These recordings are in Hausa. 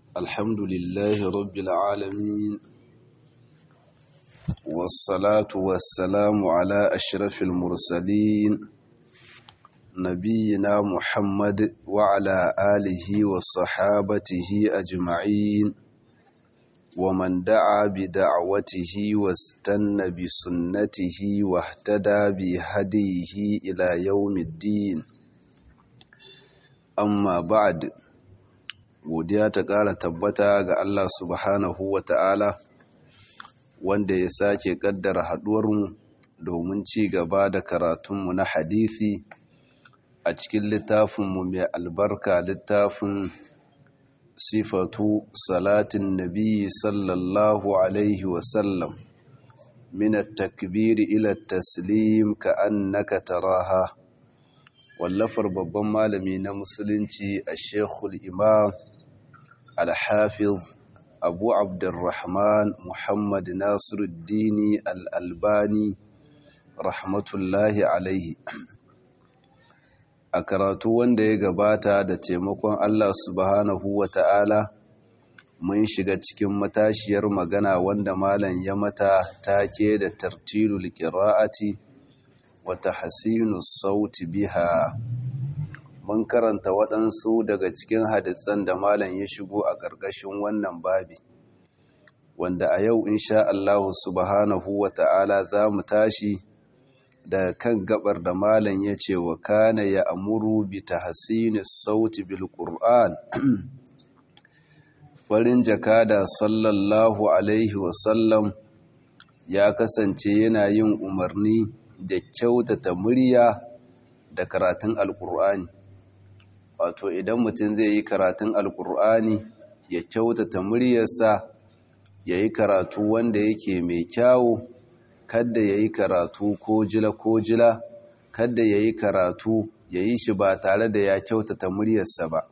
الحمد لله رب العالمين والصلاة والسلام على أشرف المرسلين نبينا محمد وعلى آله وصحابته أجمعين ومن دعا بدعوته واستنى بسنته واهتدى بهديه إلى يوم الدين amma ba'ad godiya ta ƙara tabbata ga Allah subhanahu wa ta'ala wanda ya sake ƙaddara haɗuwarmu domin ci gaba da karatunmu na hadithi a cikin littafinmu mai albarka littafin sifatu salatin nabi sallallahu alaihi wasallam min at-takbiri ila at-taslim ka annaka taraha wallafar babban malami na musulunci a shekul imam alhafiz abu abdurrahman muhammad nasiruddini al'albani rahmatullahi alaihi a karatu wanda ya gabata da taimakon allah subhanahu wa ta'ala mun shiga cikin matashiyar magana wanda malam ya mata take da tartilul qira'ati wata hasinu sauti biha mun karanta waɗansu daga cikin hadisan da malam ya shigo a ƙarƙashin wannan babi wanda a yau insha Allah subhanahu wa ta'ala za mu tashi daga kan gabar da malam ya ce wa kana ya amuru bi tahsini sauti bil qur'an farin jakada sallallahu alaihi wasallam ya kasance yana yin umarni da kyautata murya da karatun alkur'ani wato idan mutum zai yi karatun alkur'ani ya kyautata muryarsa ya yi karatu wanda yake mai kyawu kadda ya yi karatu ko jila ko jila kadda ya yi karatu ya yi shi ba tare da ya kyautata muryarsa ba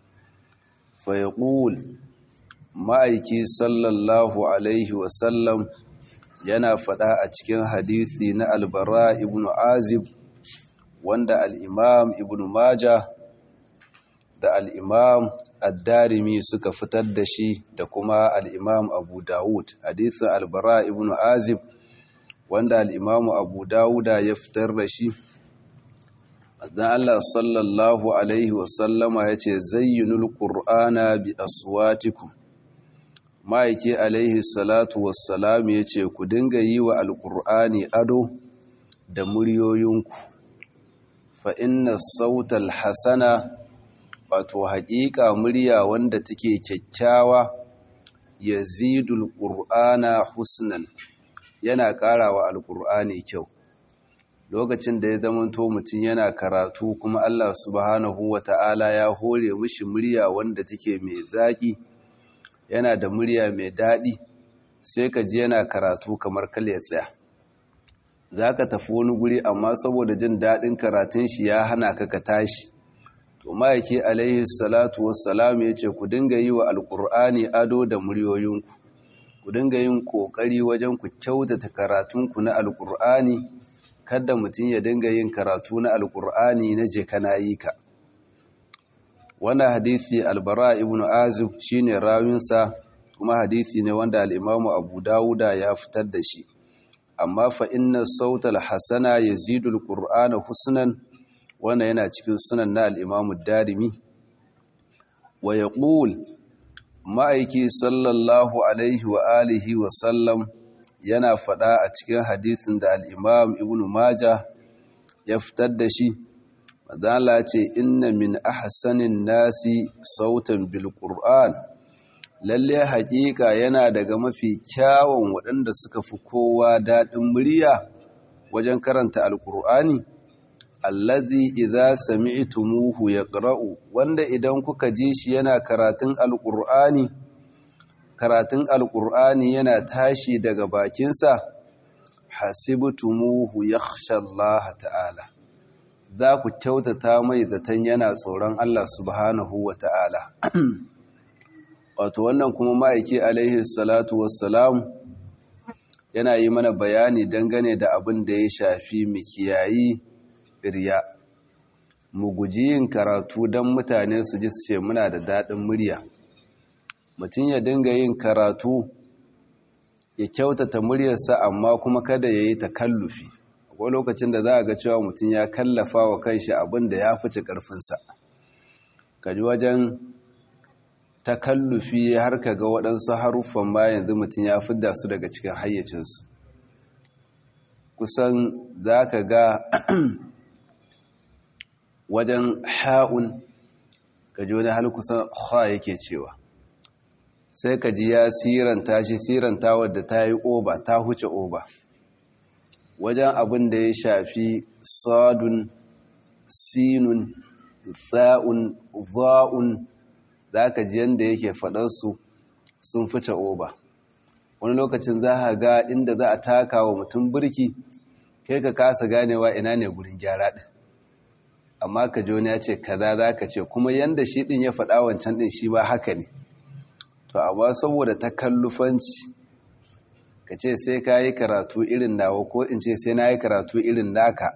fayaƙul ma'aiki sallallahu alaihi wasallam yana faɗa a cikin hadithi na albara ibn azib wanda al'imam ibn maja da al'imam addarimi suka fitar da shi da kuma al'imam abu dawud hadithin albara ibn azib wanda al'imamu abu dawuda ya fitar da shi dan Allah sallallahu alaihi wasallama ya ce zayyinul ƙur'ana bi aswatikum ma'aiki alaihi salatu wassalam ya ce ku dinga yi wa alƙur'ani ado da muryoyinku fa inna sautal hasana wato haƙiƙa murya wanda take kyakkyawa ya zidul ƙur'ana husnan yana ƙara wa alƙur'ani kyau lokacin da ya zamanto mutum yana karatu kuma Allah subhanahu wa ta'ala ya hore mishi murya wanda take mai zaƙi yana da murya mai daɗi sai ka ji yana karatu kamar kal ya tsaya za ka tafi wani guri amma saboda jin daɗin karatun shi ya hana ka ka tashi to ma'aiki alaihi salatu wassalam ya ce ku dinga yi wa alƙur'ani ado da muryoyinku ku dinga yin ƙoƙari wajen ku kyautata karatunku na alƙur'ani kada mutum ya dinga yin karatu na alƙur'ani na je kana yi ka wannan hadithi albara ibn azib shine rawinsa kuma hadithi ne wanda al-imamu abu dawuda ya fitar da shi amma fa inna sautal hasana yazidu al-qur'ana husnan wannan yana cikin sunan na al-imamu darimi wa yaqul ma'aiki sallallahu alaihi wa alihi wa sallam yana fada a cikin hadithin da al-imam ibn majah ya fitar da shi Mazala ce inna min ahsanin nasi sautan bil Qur'an lalle haƙiƙa yana daga mafi kyawun waɗanda suka fi kowa daɗin murya wajen karanta alƙur'ani allazi idza sami'tumuhu yaqra'u wanda idan kuka ji shi yana karatun alƙur'ani karatun alƙur'ani yana tashi daga bakinsa hasibtumuhu yakhsha Allah ta'ala za ku kyautata mai zaton yana tsoron Allah subhanahu wa ta'ala. Wato wannan kuma ma'aiki alaihi salatu wassalam yana yi mana bayani dangane da abin da ya shafi mikiyayi riya. Mu guji yin karatu don mutane su ji su ce muna da daɗin murya. mutum ya dinga yin karatu ya kyautata muryarsa amma kuma kada ya yi takallufi akwai lokacin da za a ga cewa mutum ya kallafa wa kanshi abin da ya fice ƙarfinsa kaji wajen takallufi har ka ga waɗansu haruffan ma yanzu mutum ya fidda su daga cikin hayyacinsu kusan za ka ga wajen ha'un ka ji wani hal kusan ha yake cewa sai ka ji ya siranta shi siranta wadda ta yi oba ta huce oba wajen abin da ya shafi sadun sinun tsa'un za'un za ka ji yadda yake faɗarsu sun fice oba wani lokacin za a ga inda za a taka wa mutum birki kai ka kasa ganewa ina ne gurin gyara ɗin amma ka ji wani ya ce kaza za ka ce kuma yadda shi ɗin ya faɗa wancan ɗin shi ba haka ne to amma saboda takallufanci ka ce sai ka yi karatu irin nawa ko in ce sai na yi karatu irin naka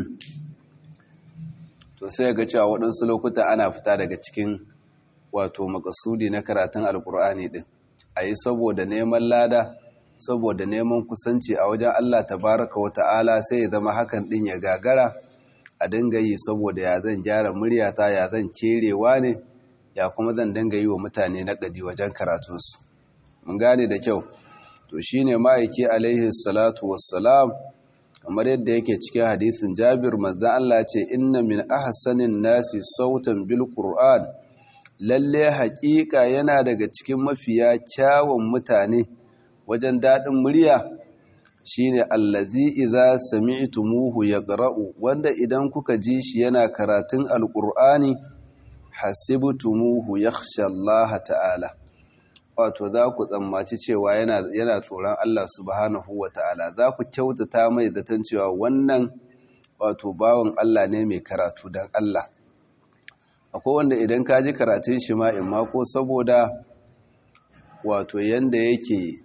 to sai ga cewa waɗansu lokuta ana fita daga cikin wato makasudi na karatun alkur'ani ɗin a yi saboda neman lada saboda neman kusanci a wajen allah tabaraka wa ta'ala sai ya zama hakan ɗin ya gagara a dinga yi saboda ya zan gyara muryata ya zan kerewa ne ya kuma zan dinga yi wa mutane naƙadi wajen karatunsu mun gane da kyau to shine ma'aiki alaihi salatu wassalam kamar yadda yake cikin hadisin Jabir manzon Allah ce inna min ahsanin nasi sautan bil qur'an lalle haƙiƙa yana daga cikin mafiya kyawun mutane wajen daɗin murya shine allazi idza sami'tumuhu yaqra'u wanda idan kuka ji shi yana karatun alqur'ani hasibtumuhu yakhsha Allah ta'ala wato za ku tsammaci cewa yana tsoron Allah subhanahu wa ta'ala za ku kyautata mai zaton cewa wannan wato bawan Allah ne mai karatu don Allah akwai wanda idan ka ji karatun shi ma in ma ko saboda wato yanda yake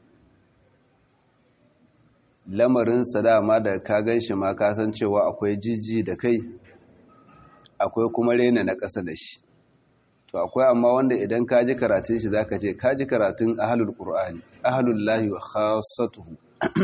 lamarinsa dama da ka gan shi ma ka san cewa akwai jijji da kai akwai kuma rena na ƙasa da shi to akwai amma wanda idan ka ji karatun shi zaka ce ka ji karatun ahlul qur'ani ahlul lahi wa khassatuhu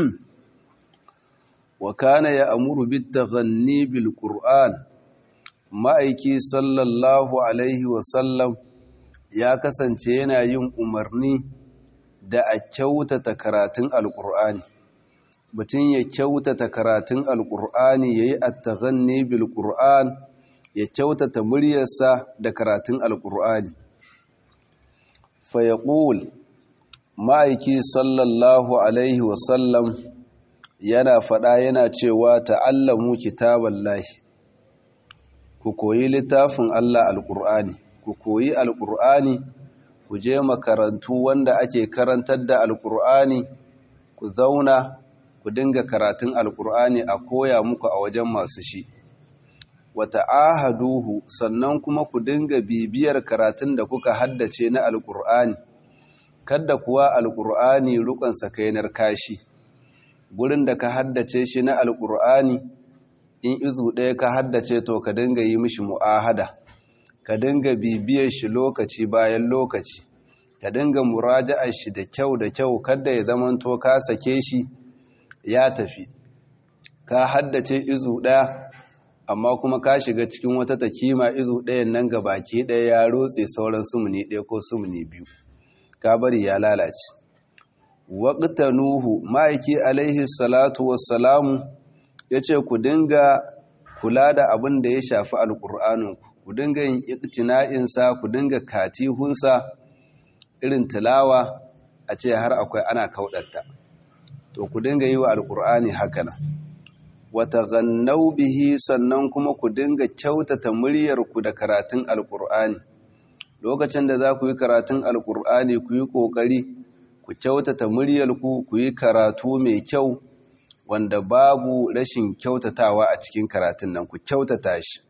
wa kana ya'muru bit taghanni bil qur'an ma'aiki sallallahu alaihi wa sallam ya kasance yana yin umarni da a kyautata karatun alqur'ani mutum ya kyautata karatun alqur'ani yayi at-taghanni bil qur'an ya kyautata muryarsa da karatun alkur'ani fayaƙul ma'aiki sallallahu alaihi wasallam yana faɗa yana cewa ta'allamu kitaban lahi ku koyi littafin Allah alkur'ani ku koyi alkur'ani ku je makarantu wanda ake karantar da alkur'ani ku zauna ku dinga karatun alkur'ani a koya muku a wajen masu shi wata ahaduhu sannan kuma ku dinga bibiyar karatun da kuka haddace na alkur'ani kada kuwa alkur'ani rukun sakainar kashi gurin da ka haddace shi na alkur'ani in izu ɗaya ka haddace to ka dinga yi mishi mu'ahada ka dinga bibiyar shi lokaci bayan lokaci ka dinga muraja'ar shi da kyau da kyau kada ya zamanto ka sake shi ya tafi ka haddace izu ɗaya amma kuma ka shiga cikin wata takima izu ɗayan nan ga baki ɗaya ya rotse sauran sumuni ɗaya ko sumuni biyu ka bari ya lalace waƙta nuhu ma'aiki alaihi salatu wassalamu ya ce ku dinga kula da abin da ya shafi alƙur'aninku ku dinga yin iktina'insa ku dinga katihunsa irin tilawa a ce har akwai ana kauɗatta to ku dinga yi wa alƙur'ani haka nan wata gannau bihi sannan kuma ku dinga kyautata muryarku da karatun alkur'ani lokacin da za ku yi karatun alkur'ani ku yi ƙoƙari ku kyautata muryarku ku yi karatu mai kyau wanda babu rashin kyautatawa a cikin karatun nan ku kyautata shi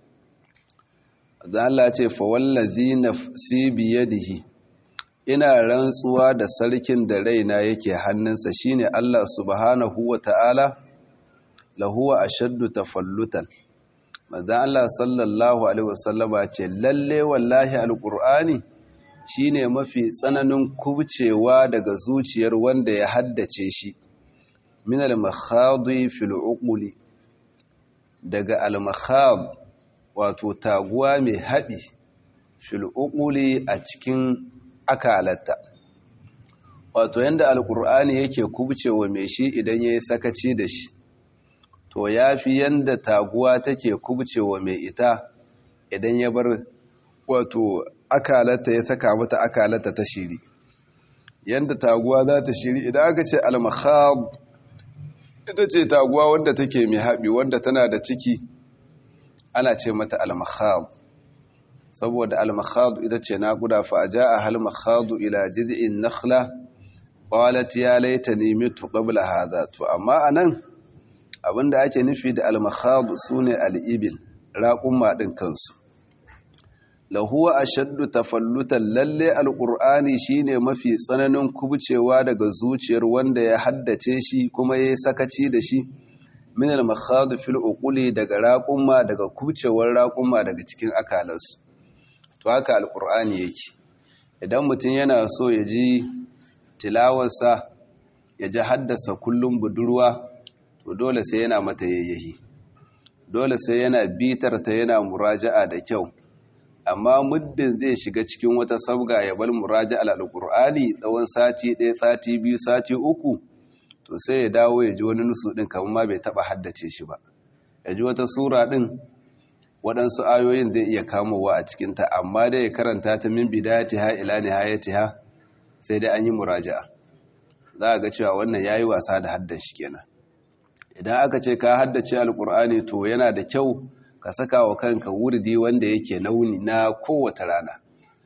Allah ce fa wallazi nafsi biyadihi ina rantsuwa da sarkin da raina yake hannunsa shine Allah subhanahu wa ta'ala lahuwa ashaddu tafallutan manzo Allah sallallahu alaihi wasallama ce lalle wallahi alqur'ani shine mafi tsananin kubcewa daga zuciyar wanda ya haddace shi min al-makhadi fil uquli daga al-makhad wato taguwa mai haɗi fil uquli a cikin akalata wato yanda alqur'ani yake kubcewa mai shi idan yayi sakaci da shi to yafi yanda taguwa take kubcewa mai ita idan ya bar wato akalata ya saka mata akalata ta shiri yanda taguwa za ta shiri idan aka ce al-makhab ita ce taguwa wanda take mai haɓi wanda tana da ciki ana ce mata al-makhab saboda al-makhad ita ce naƙuda fa jaa al-makhad ila jid'in nakhla qalat ya laitani mitu qabla hadha to amma anan abinda ake nufi da al-makhad sune al-ibil raqumma din kansu lahuwa ashaddu tafallutan lalle alqur'ani shine mafi tsananin kubcewa daga zuciyar wanda ya haddace shi kuma yayi sakaci da shi min al-makhad fil uquli daga raqumma daga kubcewar raqumma daga cikin akalansu to haka alqur'ani yake idan mutum yana so ya ji tilawarsa ya ji haddasa kullum budurwa to dole sai yana mata yayyahi dole sai yana bitar ta yana muraja'a da kyau amma muddin zai shiga cikin wata sabga ya bar muraja al-qur'ani tsawon sati ɗaya sati biyu sati uku to sai ya dawo ya ji wani nusu ɗin kamar ma bai taɓa haddace shi ba ya ji wata sura ɗin waɗansu ayoyin zai iya kamowa a cikinta amma dai ya karanta ta min bidayatiha ila nihayatiha sai dai an yi muraja'a za a ga cewa wannan yayi wasa da haddace kenan idan aka ce ka haddace alkur'ani to yana da kyau ka saka wa kanka wurdi wanda yake launi na kowace rana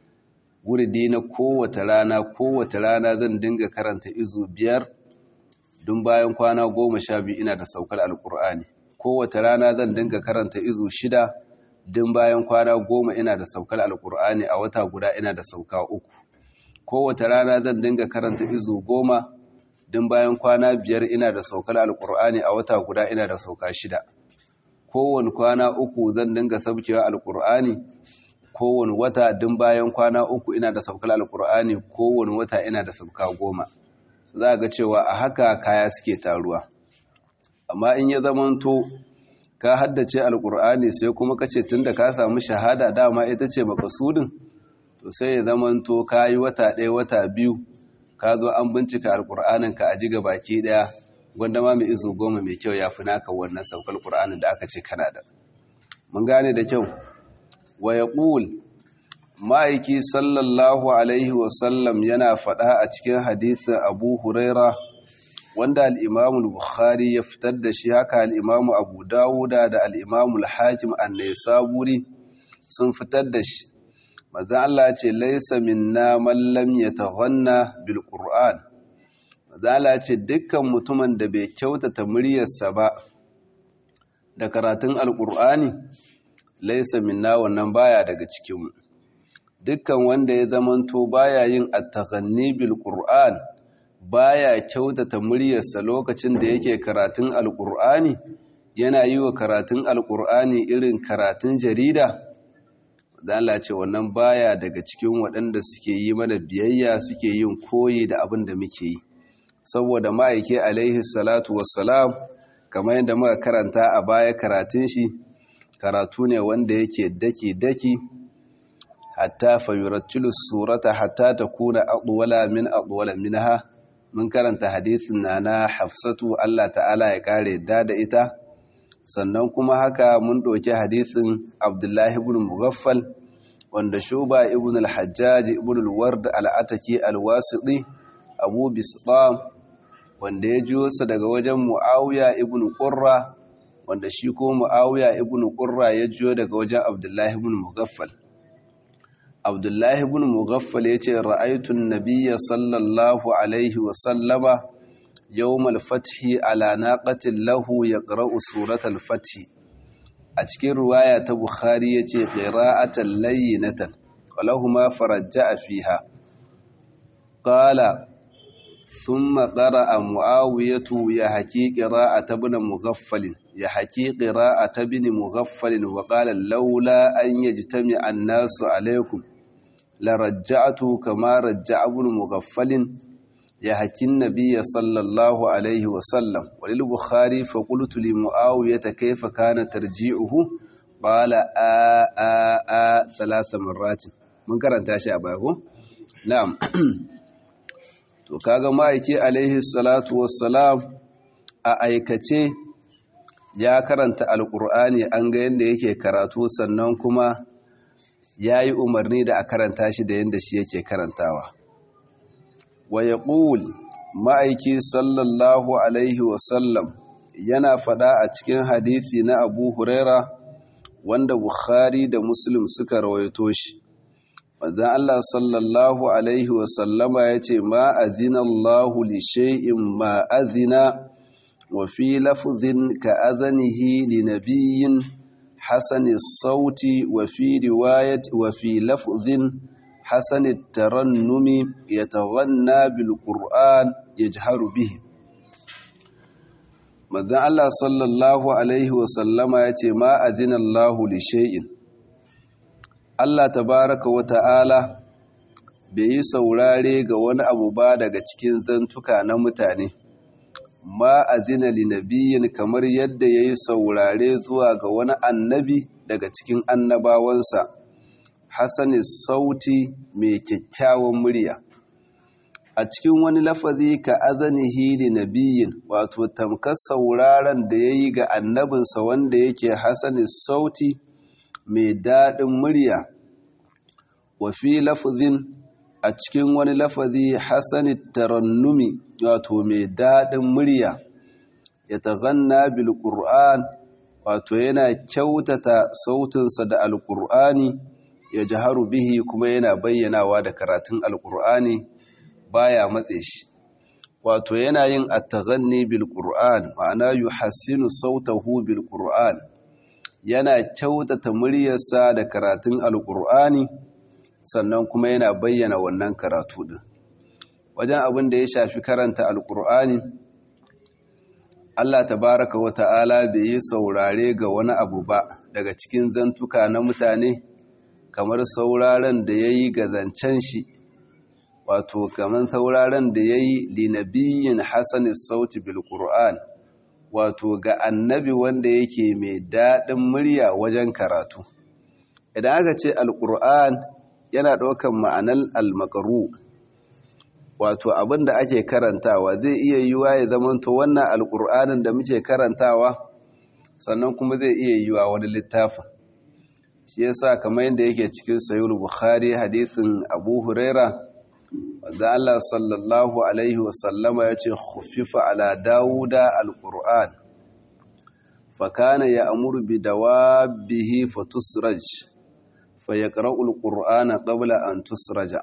wurdi na kowace rana kowace rana zan dinga karanta izu biyar dun bayan kwana goma sha biyu ina da saukar alkur'ani kowace rana zan dinga karanta izu shida dun bayan kwana goma ina da saukar alkur'ani a wata guda ina da sauka uku kowace rana zan dinga karanta izu goma dun bayan kwana biyar ina da saukar alkur'ani a wata guda ina da sauka shida kowane kwana uku zan dinga sabkewa alkur'ani kowane wata dun bayan kwana uku ina da saukar alkur'ani kowane wata ina da sauka goma za ga cewa a haka kaya suke taruwa amma in ya zamanto ka haddace alkur'ani sai kuma kace tunda ka samu shahada dama ita ce makasudin to sai ya zamanto ka yi wata ɗaya wata biyu ka zo an bincika alkur'anin ka a jiga baki ɗaya gwanda ma mai izu goma mai kyau ya fi naka wannan saukar ƙur'anin da aka ce kana da mun gane da kyau wa ya ma'aiki sallallahu alaihi wasallam yana faɗa a cikin hadithin abu huraira wanda al'imamu bukhari ya fitar da shi haka al'imamu abu dawuda da al'imamu al-hakim annai saburi sun fitar da shi mazan Allah ce laisa minna mallam ya taghanna bil qur'an mazan Allah ce dukkan mutumin da bai kyautata muryarsa ba da karatun alqur'ani laisa minna wannan baya daga cikinmu dukkan wanda ya zamanto baya yin at-taghanni bil qur'an baya kyautata muryarsa lokacin da yake karatun alqur'ani yana yi wa karatun alqur'ani irin karatun jarida da Allah ce wannan baya daga cikin waɗanda suke yi mana biyayya suke yin koyi da abin da muke yi saboda ma'aike alaihi salatu wassalam kamar yadda muka karanta a baya karatun shi karatu ne wanda yake daki-daki hatta fayurattilu surata hatta ta kuna aɗuwala min aɗuwala minha mun karanta hadithin na na hafsatu Allah ta'ala ya kare da da ita sannan kuma haka mun ɗauki hadithin abdullahi ibn mughaffal wanda shuba ibn al-hajjaj ibn al-ward al-ataki al-wasiti abu bisbam wanda ya jiyo sa daga wajen muawiya ibn qurra wanda shi ko muawiya ibn qurra ya jiyo daga wajen abdullahi ibn mughaffal abdullahi ibn mughaffal yace ra'aytu an-nabiyya sallallahu alaihi wa sallama yawm al-fathi ala naqatin lahu yaqra'u suratal fathi a cikin ruwaya ta bukhari yace qira'atan layyinatan walahuma farajja'a fiha qala thumma qara'a muawiyatu ya haqi qira'ata ibn mughaffal ya haqi qira'ata ibn mughaffal wa qala laula an yajtami'a an-nasu alaykum la rajja'atu kama rajja'a ibn mughaffalin ya hakin nabiyya sallallahu alaihi wa sallam walil bukhari fa qultu li muawiyah kayfa kana tarji'uhu qala a a a thalatha marratin mun karanta shi a baya ko na'am to kaga ma'aiki alaihi salatu wassalam a aikace ya karanta alkur'ani an ga yadda yake karatu sannan kuma ya yi umarni da a karanta shi da yadda shi yake karantawa wa ya ma'aiki sallallahu alaihi wasallam yana fada a cikin hadithi na abu huraira wanda bukhari da muslim suka rawaito shi wadda Allah sallallahu alaihi wasallama ya ce ma'azina Allahu li shay'in ma'azina وفي لفظ كأذنه لنبي حسن الصوت وفي رواية وفي لفظ حسن الترنم يتغنى بالقرآن يجهر به ماذا الله صلى الله عليه وسلم يتي ما أذن الله لشيء Allah tabaraka wa ta'ala bai yi saurare ga wani abu ba daga cikin zantuka na mutane. ma azina linabiyin kamar yadda ya yi saurare zuwa ga wani annabi daga cikin annabawansa hasani sauti mai kyakkyawan murya a cikin wani lafazi ka azanihi linabiyin wato tamkar sauraren da ya yi ga annabinsa wanda yake hasani sauti mai daɗin murya wafi lafazin a cikin wani lafazi hasani tarannumi wato mai daɗin murya ya taghanna bil qur'an wato yana kyautata sautinsa da alqur'ani ya jaharu bihi kuma yana bayyanawa da karatun alqur'ani baya matse shi wato yana yin at-taghanni bil qur'an ma'ana yuhassinu sautahu bil qur'an yana kyautata muryarsa da karatun alqur'ani sannan kuma yana bayyana wannan karatu din wajen abin da ya shafi karanta alkur'ani Allah tabaraka wa ta'ala bai yi saurare ga wani abu ba daga cikin zantuka na mutane kamar sauraren da ya yi ga zancen shi wato kamar sauraren da ya yi linabiyin hassanis sauti bil qur'an wato ga annabi wanda yake mai daɗin murya wajen karatu idan aka ce alkur'an yana ɗaukan ma'anar almakaru wato abin da ake karantawa zai iya yiwa ya zamanto wannan alƙur'anin da muke karantawa sannan kuma zai iya yiwa wani littafin shi yasa kamar yadda yake cikin sayul bukhari hadisin abu huraira wanda Allah sallallahu alaihi wasallama ya ce khufifa ala dawuda alƙur'an fakana ya amuru bi dawabihi fatusraj fa yaqra'ul qur'ana qabla an tusraja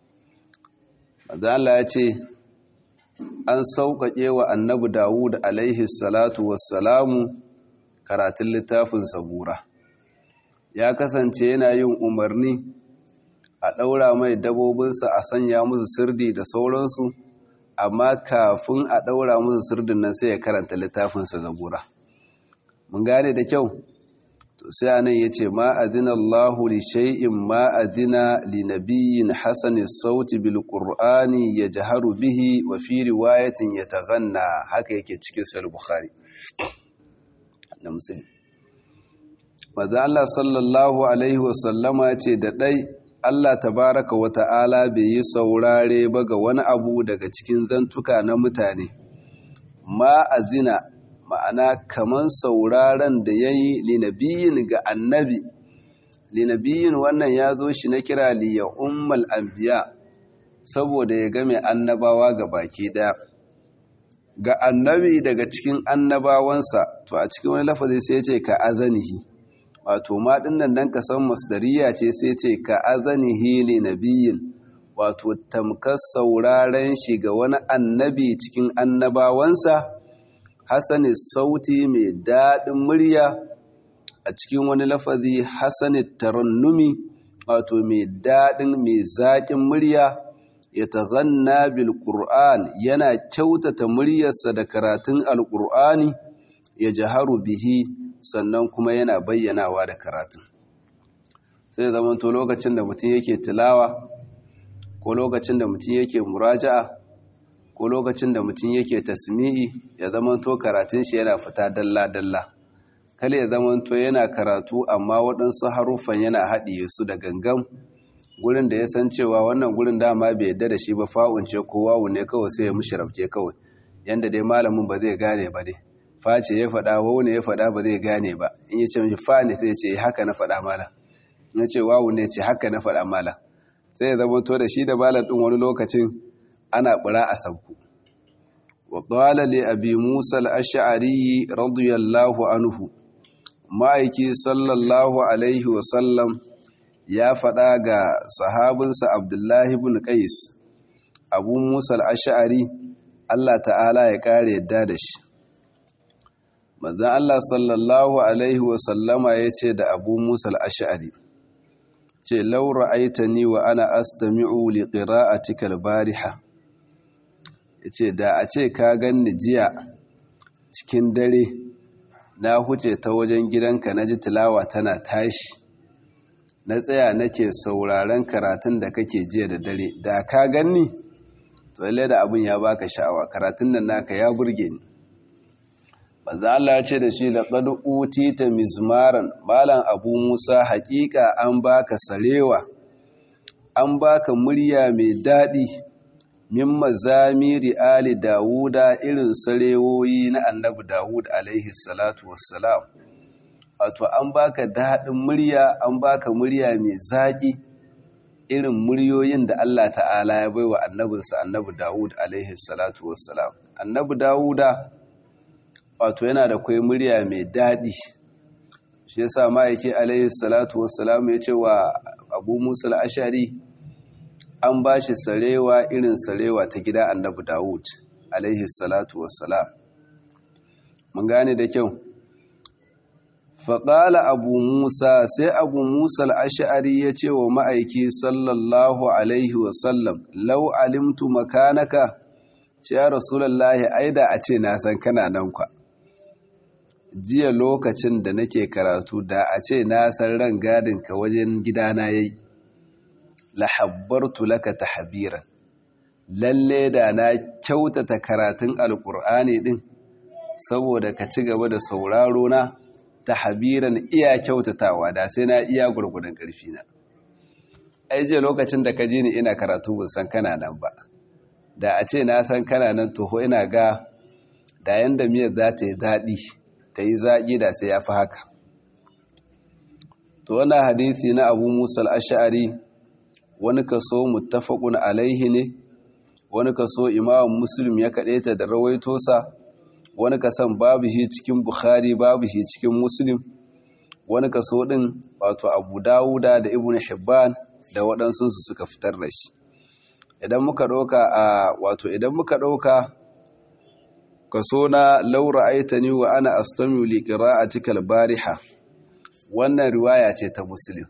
Allah ya ce an sauƙaƙe wa annabi Dawud alaihi salatu wassalamu karatun littafin sabura ya kasance yana yin umarni a ɗaura mai dabobinsa a sanya musu sirdi da sauransu amma kafin a ɗaura musu sirdin nan sai ya karanta littafinsa zabura mun gane da kyau to sai anan yace ma azina Allahu li shay'in ma azina li nabiyyin hasani sauti bil qur'ani yajharu bihi wa fi riwayatin yataghanna haka yake cikin sahih bukhari da muslim maza Allah sallallahu alaihi wa sallama ce da dai Allah tabaraka wa ta'ala bai yi saurare ba ga wani abu daga cikin zantuka na mutane ma azina ma'ana kaman sauraren da ya yi linabiyin ga annabi linabiyin wannan ya zo shi na kira liya ummal anbiya saboda ya game annabawa ga baki daya ga annabi daga cikin annabawansa to a cikin wani lafazi sai ce ka azanihi wato ma dinnan dan ka san masdariya ce sai ce ka azanihi linabiyin wato tamkar sauraren shi ga wani annabi cikin annabawansa hasani sauti mai daɗin murya a cikin wani lafazi hasani tarannumi wato mai daɗin mai zaƙin murya ya taghanna bil qur'an yana kyautata muryarsa da karatun alqur'ani ya jaharu bihi sannan kuma yana bayyanawa da karatun sai zamanto lokacin da mutum yake tilawa ko lokacin da mutum yake muraja'a ko lokacin da mutum yake tasmi'i ya zamanto karatun shi yana fita dalla-dalla kale ya zamanto yana karatu amma waɗansu haruffan yana haɗiye su da gangan gurin da ya san cewa wannan gurin dama bai yadda da shi ba fa'unce ko wawu ne kawai sai ya mushi rafke kawai yanda dai malamin ba zai gane ba dai face ya faɗa wawu ne ya faɗa ba zai gane ba in ya ce mishi fa ne sai ya ce haka na faɗa malam in ya ce wawu ne ce haka na faɗa malam sai ya zamanto da shi da malam ɗin wani lokacin ana ɓura a sabku wa qala li abi musa al-ash'ari radiyallahu anhu ma'aiki sallallahu alaihi wa sallam ya faɗa ga sahabinsa abdullahi ibn qais abu musa al-ash'ari Allah ta'ala ya kare yadda da shi manzon Allah sallallahu alaihi wa sallama yace da abu musa al-ash'ari ce law ra'aitani wa ana astami'u li qira'atika al-bariha yace da a ce ka ganni jiya cikin dare na huce ta wajen gidanka na ji tilawa tana tashi na tsaya nake sauraren karatun da kake jiya da dare da ka ganni to lalle da abin ya baka sha'awa karatun nan naka ya burge ni manzo Allah ya ce da shi laqad utita mizmaran malam abu Musa haƙiƙa an baka sarewa an baka murya mai daɗi min mazamiri ali dawuda irin sarewoyi na annabi dawud alaihi salatu wassalam wato an baka daɗin murya an baka murya mai zaƙi irin muryoyin da Allah ta'ala ya baiwa annabinsa annabi dawud alaihi salatu wassalam annabi dawuda wato yana da kwai murya mai daɗi shi yasa ma'aiki alaihi salatu wassalam ya ce wa abu musul ashari an ba shi sarewa irin sarewa ta gida annabi Dawud alaihi salatu wassalam mun gane da kyau faƙala abu musa sai abu musa al'ashari ya ce wa ma'aiki sallallahu alaihi wasallam lau alimtu makanaka ce ya rasulallahi aida a ce na san kana nan kwa jiya lokacin da nake karatu da a ce na san ran gadinka wajen gidana yayi lahabbartu laka tahbiran lalle da na kyautata karatun alkur'ani din saboda ka ci gaba da sauraro na tahbiran iya kyautatawa da sai na iya gurgurdan karfi na ai je lokacin da ka ji ni ina karatu ban san kana nan ba da a ce na san kana nan toho ina ga da yanda miyar za ta yi daɗi ta yi zaƙi da sai ya fi haka to wannan hadisi na abu musa al-ash'ari wani kaso muttafaqun alaihi ne wani kaso imam muslim ya kadaita da rawaito sa wani kasan babu shi cikin bukhari babu shi cikin muslim wani kaso din wato abu dawuda da ibnu hibban da waɗansu su suka fitar da shi idan muka ɗauka a wato idan muka ɗauka kaso na laura aitani wa ana astamiu li qira'atika al-bariha wannan riwaya ce ta muslim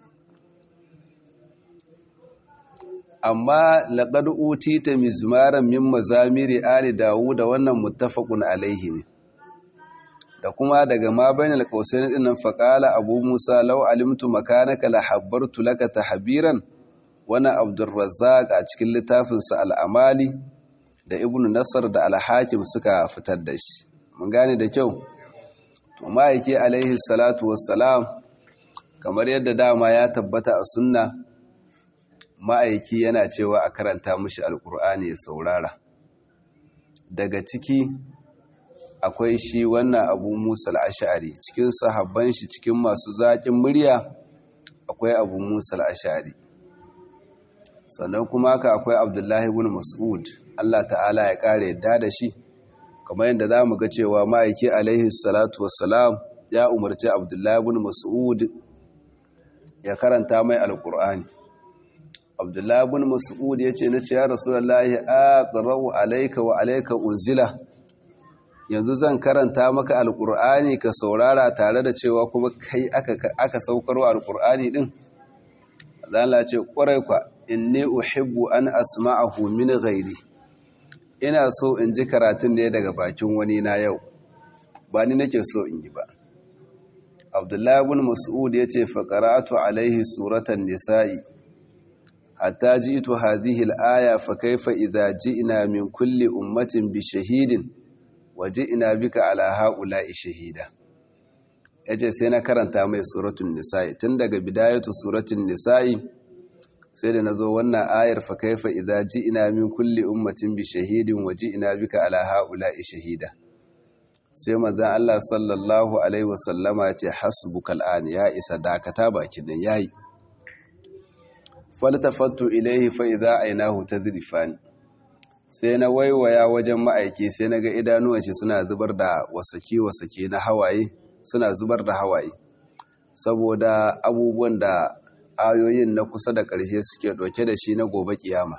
amma laƙar uti ta mizmaran min mazamiri ali dawu da wannan muttafaqun alaihi ne da kuma daga ma bainal qausain dinnan faqala abu musa law alimtu makanaka la habbartu laka tahbiran wana abdurrazzaq a cikin littafin sa al-amali da ibnu nasr da al-hakim suka fitar da shi mun gane da kyau to ma'aiki alaihi salatu wassalam kamar yadda dama ya tabbata a sunna ma'aiki yana cewa a karanta mashi alkur'ani ya saurara daga ciki akwai shi wannan abu musa al'ashari cikin sahabban shi cikin masu zaƙin murya akwai abu musa al'ashari sannan kuma haka akwai abdullahi bin mas'ud allah ta'ala ya ƙara yadda da shi kamar yadda za mu ga cewa ma'aiki alaihi salatu wassalam ya umarci abdullahi bin mas'ud ya karanta mai alkur'ani abdullahi bin mas'ud ya ce na ce ya rasulullahi aqra'u alayka wa alayka unzila yanzu zan karanta maka alqur'ani ka saurara tare da cewa kuma kai aka aka saukarwa alqur'ani din Allah ce kwarai kwa inni uhibbu an asma'ahu min ghairi ina so in ji karatun ne daga bakin wani na yau ba ni nake so in yi ba abdullahi ibn mas'ud yace fa qara'atu alaihi suratan nisa'i hatta ji'tu hadhihi al-aya fa kayfa idha ji'na min kulli ummatin bi shahidin wa ji'na bika ala ha'ula'i shahida yace sai na karanta mai suratul nisa'i tun daga bidayatu suratul nisa'i sai da nazo wannan ayar fa kayfa idha ji'na min kulli ummatin bi shahidin wa ji'na bika ala ha'ula'i shahida sai manzan Allah sallallahu Alaihi wasallama ce hasbukal an ya isa dakata bakin nan yayi faltafattu ilaihi fa idza aynahu tadrifan sai na waiwaya wajen ma'aiki sai naga idanuwan shi suna zubar da wasaki wasaki na hawaye suna zubar da hawaye saboda abubuwan da ayoyin na kusa da ƙarshe suke ɗauke da shi na gobe kiyama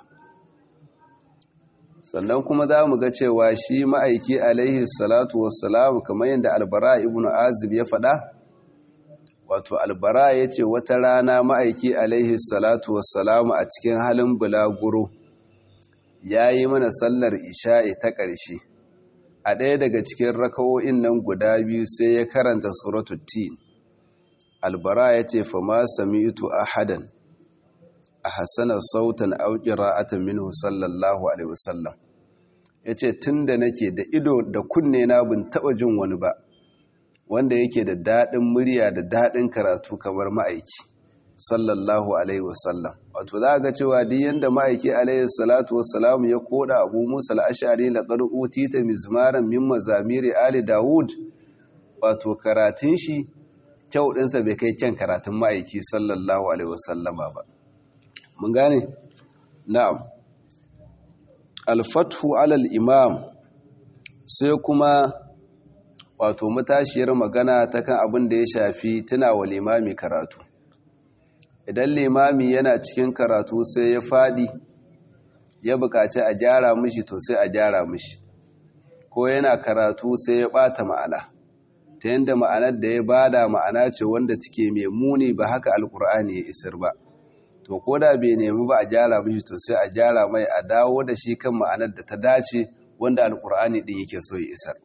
sannan kuma za mu ga cewa shi ma'aiki alaihi salatu wassalam kamar yadda albara ibn azib ya faɗa wato albara ya ce wata rana ma'aiki alaihi salatu wassalam a cikin halin bulaguro ya yi mana sallar isha'i ta ƙarshe a ɗaya daga cikin rakawo'in nan guda biyu sai ya karanta suratul tin albara ya ce fa ma sami'tu ahadan a hassanar sautan auƙira atan minhu sallallahu alaihi wasallam ya ce tun da nake da ido da kunne na bin taɓa jin wani ba wanda yake da daɗin murya da daɗin karatu kamar ma'aiki sallallahu alaihi wasallam wato za ga cewa duk yanda ma'aiki alaihi salatu wassalam ya koda abu musa al'ashari laƙar utita mizmaran min mazamiri ali dawud wato karatun shi kyau ɗinsa bai kai kyan karatun ma'aiki sallallahu alaihi wasallama ba mun gane na'am alfathu alal imam sai kuma wato matashiyar magana ta kan abin da ya shafi tuna wa limami karatu idan limami yana cikin karatu sai ya fadi ya buƙaci a gyara mishi to sai a gyara mishi ko yana karatu sai ya ɓata ma'ana ta yadda ma'anar da ya bada ma'ana ce wanda take mai muni ba haka alkur'ani ya isar ba to ko da bai nemi ba a gyara mishi to sai a gyara mai a dawo da shi kan ma'anar da ta dace wanda alkur'ani din yake so ya isar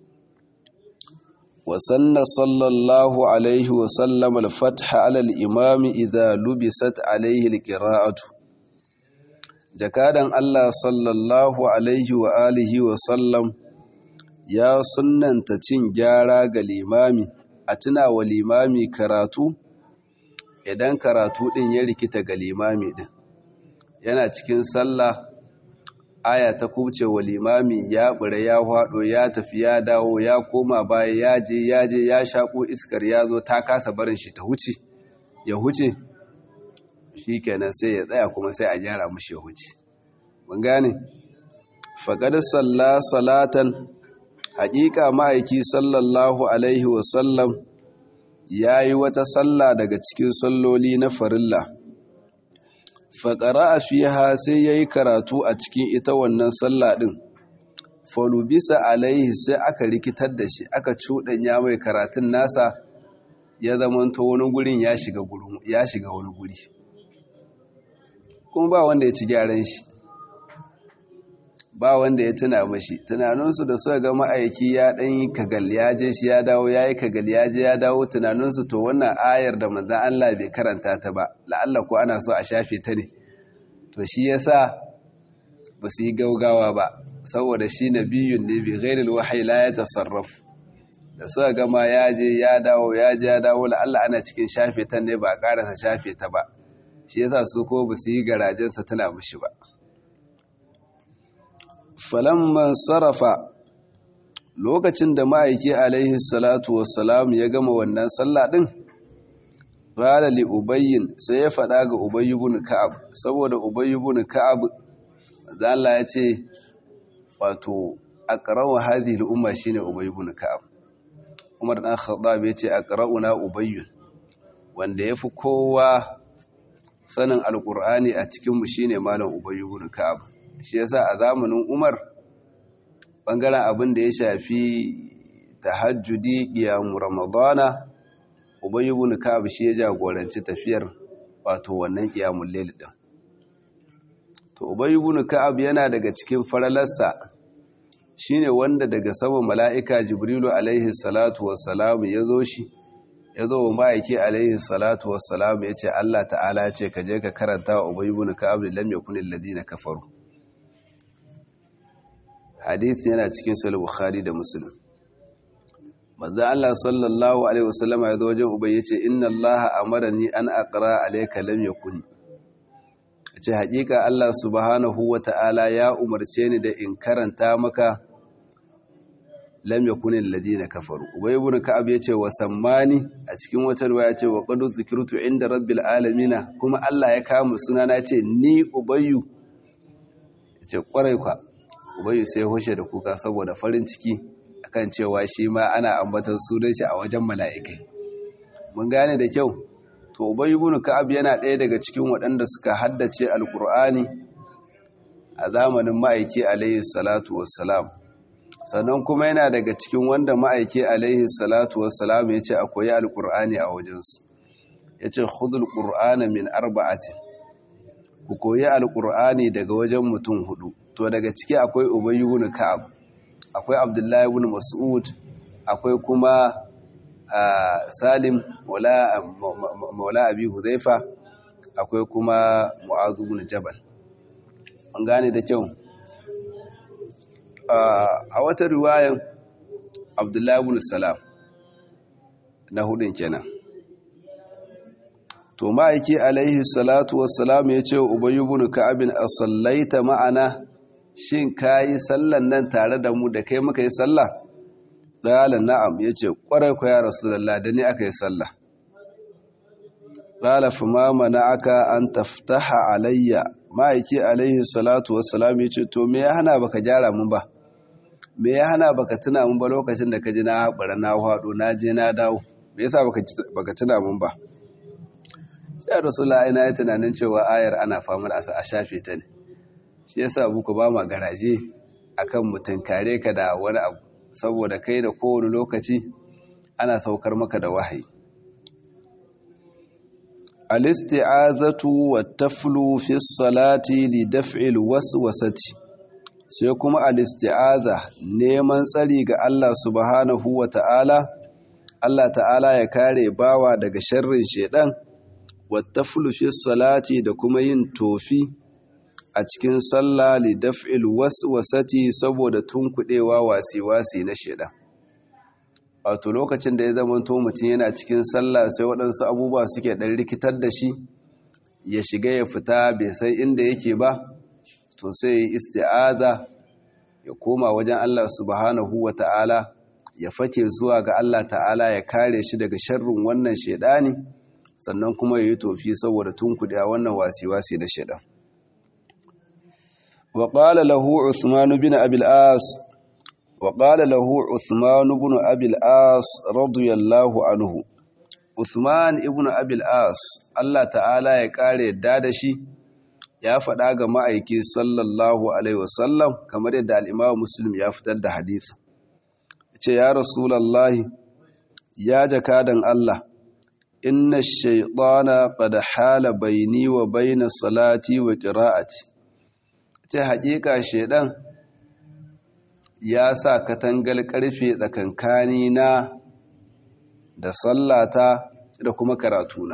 wa sanna sallallahu alaihi wa sallam al-fatha ala al-imam idha lubisat alaihi al-qira'atu jakadan Allah sallallahu alaihi wa alihi wa sallam ya sunnanta cin gyara ga limami a tuna wa limami karatu idan karatu ɗin ya rikita ga limami ɗin yana cikin sallah aya ta kubce wa limami ya ɓure ya haɗo ya tafi ya dawo ya koma baya ya je ya je ya shaƙo iskar ya zo ta kasa barin shi ta huce ya huce shi kenan sai ya tsaya kuma sai a gyara mushi ya huce mun gane faƙar salla salatan haƙiƙa ma'aiki sallallahu alaihi wasallam ya yi wata sallah daga cikin salloli na farilla faƙara a fiha sai ya yi karatu a cikin ita wannan sallah ɗin falubisa alaihi sai aka rikitar da shi aka cuɗanya mai karatun nasa ya zamanta wani gurin ya shiga wani guri kuma ba wanda ya ci gyaran shi ba wanda ya tuna mashi tunaninsu da suka ga ma'aiki ya ɗan yi kagal ya je shi ya dawo ya yi kagal ya je ya dawo tunaninsu to wannan ayar da manzan Allah bai karanta ta ba la'alla ko ana so a shafe ta ne to shi ya sa ba su yi gaugawa ba saboda shi na biyun ne bai gairil wahayi la ya tasarraf da suka gama ya je ya dawo ya je ya dawo la'alla ana cikin shafe ta ne ba a ƙarasa shafe ta ba shi ya sa su ko ba su yi garajensa tuna mushi ba falamman sarrafa lokacin da ma'aiki alaihi salatu wassalam ya gama wannan sallah din qala li ubayyin sai ya faɗa ga ubayy ibn ka'ab saboda ubayy ibn ka'ab Allah ya ce wato aqra'u hadhihi al-umma shine ubayy ibn ka'ab Umar dan Khattab ya ce aqra'una ubayy wanda yafi kowa sanin alqur'ani a cikin mu shine malam ubayy ibn ka'ab shi yasa a zamanin Umar bangaren abin da ya shafi tahajjudi qiyam ramadana Ubay ibn Ka'ab shi ya jagoranci tafiyar wato wannan qiyamul layl din to Ubay ibn Ka'ab yana daga cikin faralarsa shine wanda daga sama mala'ika Jibrilu alaihi salatu wassalam ya zo shi ya zo ma'aiki alaihi salatu wassalam ya ce Allah ta'ala ce ka je ka karanta wa ubayi bin ka'ab lam yakun alladhina kafaru hadith yana cikin sahih bukhari da muslim manzo Allah sallallahu alaihi wasallama ya zo wajen ubayi ya ce inna Allah amarani an aqra alayka lam yakun ce haƙiƙa Allah subhanahu wa ta'ala ya umarce ni da in karanta maka lam yakun alladhina kafaru ubay ibn ka'ab yace wa sammani a cikin wata riwaya yace wa qad zikirtu inda rabbil alamin kuma Allah ya kama sunana yace ni ubayyu yace kwarai kwa ubayyu sai hoshe da kuka saboda farin ciki akan cewa shi ma ana ambatar sunan shi a wajen mala'ikai mun gane da kyau to ubayyu ibn ka'ab yana ɗaya daga cikin waɗanda suka haddace alqur'ani a zamanin ma'aiki alaihi salatu wassalam sannan kuma yana daga cikin wanda ma'aiki alaihi salatu wassalam ya ce a koyi alƙur'ani a wajensu ya ce hudul ƙur'ana min arba'atin ku koyi alƙur'ani daga wajen mutum hudu to daga ciki akwai ubayyu ibn ka'ab akwai abdullahi ibn mas'ud akwai kuma salim maula abi huzaifa akwai kuma mu'azu ibn jabal an gane da kyau a wata riwayan abdullahi ibn salam na hudun kenan to ma'aiki alaihi salatu wassalam ya ce ubayyu ibn ka'abin asallaita ma'ana shin kayi sallan nan tare da mu da kai muka yi sallah qala na'am yace kwarai ko ya rasulullah da ni aka yi sallah qala fa ma mana'aka an taftaha alayya ma'aiki alaihi salatu wassalam yace to me ya hana baka gyara mun ba me ya hana baka tuna mun ba lokacin da ka ji na haɓara na haɗo na je na dawo me yasa baka tuna mun ba sai rasulullah ina yi tunanin cewa ayar ana famar asa a shafe ta ne shi yasa muku ba ma garaje akan mutum kare ka da wani abu saboda kai da kowane lokaci ana saukar maka da wahayi al-isti'azatu wat-taflu fi salati li daf'il waswasati sai kuma al-isti'aza neman tsari ga Allah subhanahu wa ta'ala Allah ta'ala ya kare bawa daga sharrin shedan wat-taflu fi salati da kuma yin tofi a cikin sallah li daf'il waswasati saboda tunkudewa wasi-wasi na shedan wato lokacin da ya zama to mutum yana cikin sallah sai waɗansu abubuwa suke ɗan rikitar da shi ya shiga ya fita bai san inda yake ba to sai ya isti'aza ya koma wajen Allah subhanahu wa ta'ala ya fake zuwa ga Allah ta'ala ya kare shi daga sharrin wannan shaidani sannan kuma ya yi tofi saboda tunkuɗe a wannan wasi-wasi na shaidan wa qala lahu Uthman bin Abil As wa qala lahu Uthman bin Abil As radiyallahu anhu Uthman ibn Abil As Allah ta'ala ya kare yadda da shi ya faɗa ga ma'aiki sallallahu Alaihi wasallam kamar yadda al'imawa Muslim ya fitar da hadith. Ce, Ya Rasulallahi, ya jakadan Allah, inna shaiɗana ƙada hala baini wa baina salati wa ƙira'ati. Ce, haƙiƙa shaiɗan ya sa katangal ƙarfe tsakankani na da sallata da kuma karatuna.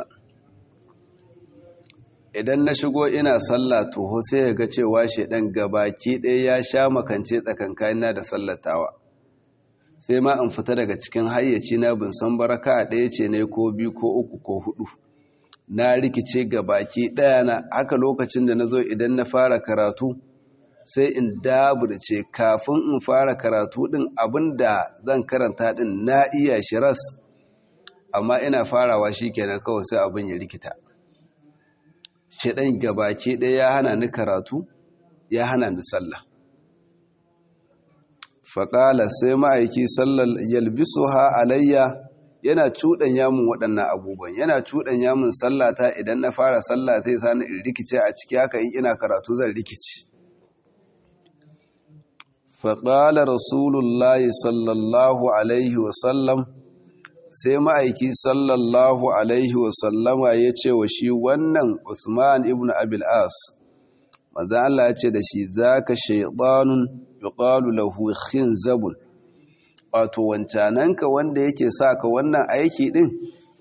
idan na shigo ina sallah toho sai ya ga cewa shedan gabaki ɗaya ya sha makance tsakankanina da sallatawa sai ma in fita daga cikin hayyaci na bin san baraka ɗaya ce ne ko biyu ko uku ko hudu na rikice gabaki ɗaya na haka lokacin da na zo idan na fara karatu sai in daburce kafin in fara karatu ɗin abin da zan karanta ɗin na iya shiras amma ina farawa shi kenan kawai sai abin ya rikita shaɗan gabaki ɗaya ya hana ni karatu ya hana ni sallah faƙala sai ma'aiki sallar yalbisu ha alayya yana cuɗanya mun waɗannan abubuwan yana cuɗanya mun sallata idan na fara sallah zai sani in rikice a ciki haka in ina karatu zan rikici faƙala rasulullahi sallallahu alaihi wasallam sai ma'aiki sallallahu alaihi wasallama ya ce wa shi wannan Uthman ibn Abil As maza Allah ya ce da shi zaka shaytanun yuqalu lahu khinzabun wato wancananka wanda yake sa ka wannan aiki din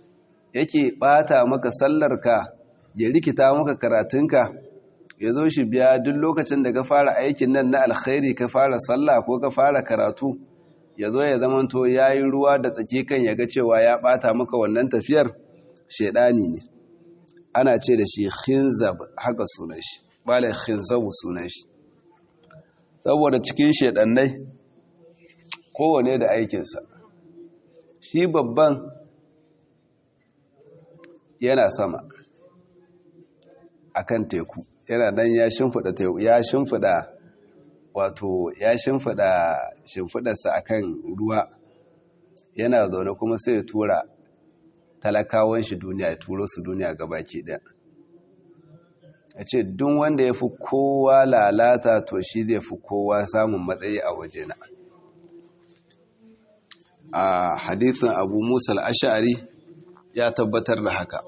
yake bata maka sallarka ya rikita maka karatunka ya zo shi biya duk lokacin da ka fara aikin nan na alkhairi ka fara sallah ko ka fara karatu ya zo ya zamanto ya yi ruwa da tsaki kan ya ga cewa ya bata maka wannan tafiyar shaidani ne ana ce da shi khinzab haka sunan shi bala khinzabu sunan shi saboda cikin shaidannai kowane da aikinsa shi babban yana sama akan teku yana nan ya shimfida teku ya shimfida wato ya shimfida shimfidarsa akan ruwa yana zaune kuma sai ya tura talakawan shi duniya ya turo su duniya gabaki ɗaya a ce duk wanda ya fi kowa lalata to shi zai fi kowa samun matsayi a wajena a hadithin abu musa al'ashari ya tabbatar da haka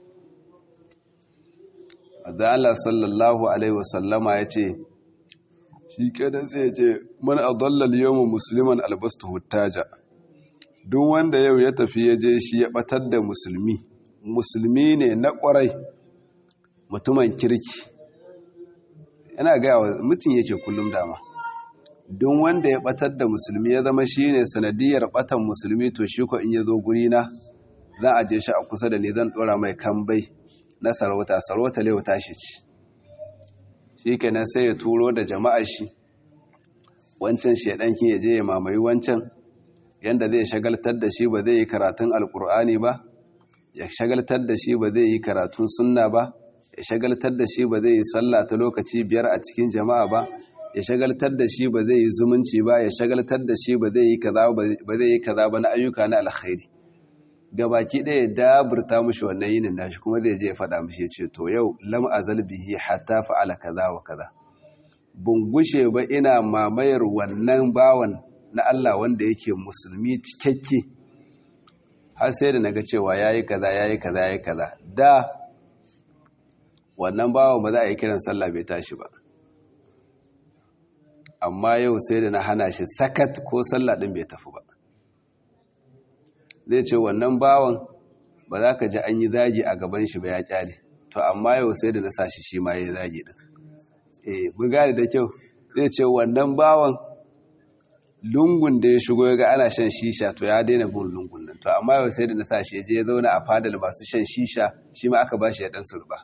da Allah sallallahu Alaihi wasallama ya ce shi kenan sai ya ce man adallal yawon musulman albastu hutaja duk wanda yau ya tafi ya je shi ya batar da musulmi musulmi ne na kwarai mutumin kirki yana gaya wa mutum yake kullum dama don wanda ya batar da musulmi ya zama shi ne sanadiyar batan musulmi to shi ko in ya zo guri na za a je shi a kusa da ni zan dora mai kambai na sarauta sarauta lewa tashi ci shi kenan sai ya turo da jama'a shi wancan shaidankin ya je ya mamaye wancan yanda zai shagaltar da shi ba zai yi karatun alkur'ani ba ya shagaltar da shi ba zai yi karatun sunna ba ya shagaltar da shi ba zai yi sallah ta lokaci biyar a cikin jama'a ba ya shagaltar da shi ba zai yi zumunci ba ya shagaltar da shi ba zai yi kaza ba zai yi kaza ba na ayyuka na alkhairi gabaki ɗaya daburta mushi wannan yinin nashi kuma zai je ya faɗa mushi ya ce to yau lam azal bihi hatta fa'ala kaza wa kaza bun gushe ba ina mamayar wannan bawan na Allah wanda yake musulmi cikakke har sai da naga cewa yayi kaza yayi kaza yayi kaza da wannan bawan ba za a yi kiran sallah bai tashi ba amma yau sai da na hana shi sakat ko sallah din bai tafi ba zai ce wannan bawan ba za ka ji an yi zagi a gaban shi ba ya kyale to amma yau sai da na sa shi shi ma ya yi zagi din eh mun gane da kyau zai ce wannan bawan lungun da ya shigo ya ga ana shan shisha to ya daina bin lungun nan to amma yau sai da na sa shi ya je ya zauna a fadal masu shan shisha shi ma aka ba shi ya dan surba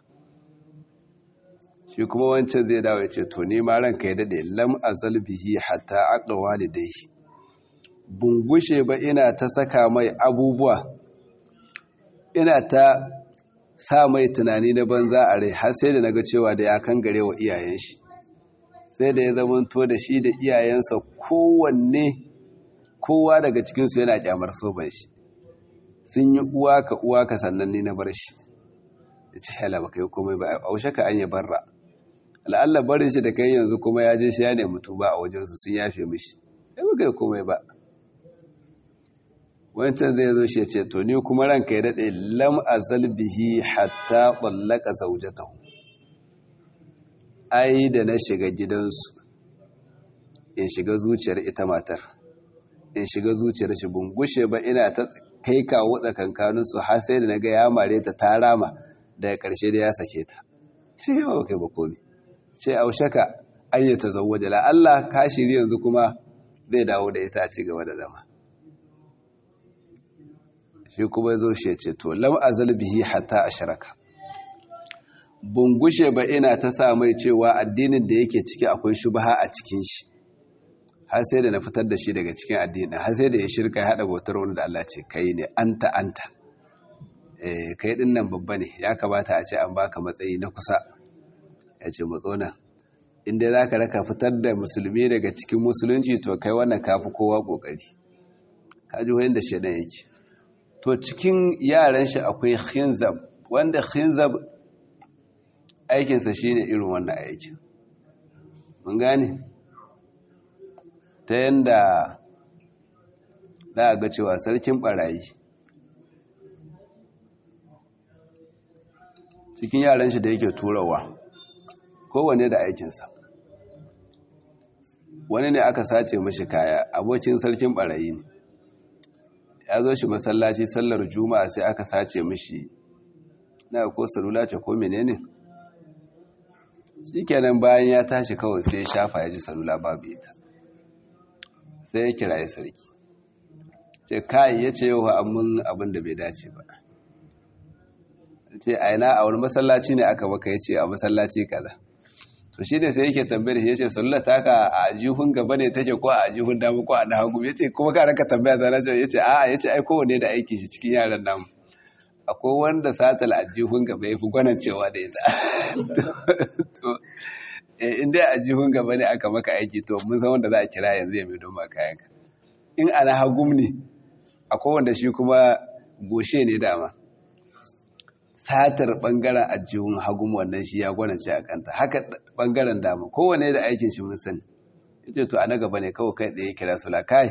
shi kuma wancan zai dawo ya ce to ni ma ranka ya dade lam azal bihi hatta aqwa walidayhi bungushe ba ina ta saka mai abubuwa ina ta sa mai tunani na banza a rai har sai da naga cewa da ya kan gare wa iyayen shi sai da ya zamanto da shi da iyayensa kowanne kowa daga cikinsu yana kyamar soban shi sun yi uwa ka uwa ka sannan ni na bar shi ya ce hala ba kai komai ba aushe ka an yi barra la'alla barin shi da kai yanzu kuma ya je shi ya nemi tuba a wajensu sun yafe mishi ya ba kai komai ba wancan zai zo shi ya ce to ni kuma ranka ya daɗe lam azal bihi hatta tsallaka zaujatahu ai da na shiga gidansu in shiga zuciyar ita matar in shiga zuciyar shi bungushe ba ina ta kai kawo tsakankaninsu har sai da na ga ya mare ta ta rama daga ƙarshe da ya sake ta shi yawa kai ba komi ce aushaka ayyata zawwaje la Allah ka shiri yanzu kuma zai dawo da ita a ci gaba da zama shi kuma zo shi ya ce to lam azal bihi hatta ashraka bungushe ba ina ta sa mai cewa addinin da yake ciki akwai shubha a cikin shi har sai da na fitar da shi daga cikin addinin har sai da ya shirka ya hada bautar wani da Allah ce kai ne anta anta eh kai din nan babba ne ya kamata a ce an baka matsayi na kusa ya ce matsona inda za ka raka fitar da musulmi daga cikin musulunci to kai wannan kafi kowa kokari ka ji wayan da shaidan yake to cikin yaran shi akwai khinzab wanda khinzab aikinsa shine irin wannan aikin mun gane ta yanda za a ga cewa sarkin barayi cikin yaran shi da yake turawa kowane da aikinsa wani ne aka sace mashi kaya abokin sarkin barayi ne ya zo shi masallaci sallar juma'a sai aka sace mishi na ko salula ce ko menene shikenan bayan ya tashi kawai sai ya shafa ya ji salula babu ita sai ya kira ya sarki ce kai ya ce yau amin abin da bai dace ba ce aina a wani masallaci ne aka baka ya ce a masallaci kaza to shi ne sai yake tambayar shi ya ce salula ta ka a jihun gaba ne take ko a jihun dama ko a na hagu ya ce kuma ka raka tambaya zana ce ya ce a ya ce ai kowane da aiki shi cikin yaran namu akwai wanda satal a jihun gaba ya fi gwanan cewa da ita to in dai a jihun gaba ne aka maka aiki to mun san wanda za a kira yanzu ya mai don ma kayanka in ana hagum ne akwai wanda shi kuma goshe ne dama satar bangaren ajihun hagum wannan shi ya gwanance a kanta haka bangaren dama kowane da aikin shi mun sani yace to a na gaba ne kawai kai tsaye kira su kai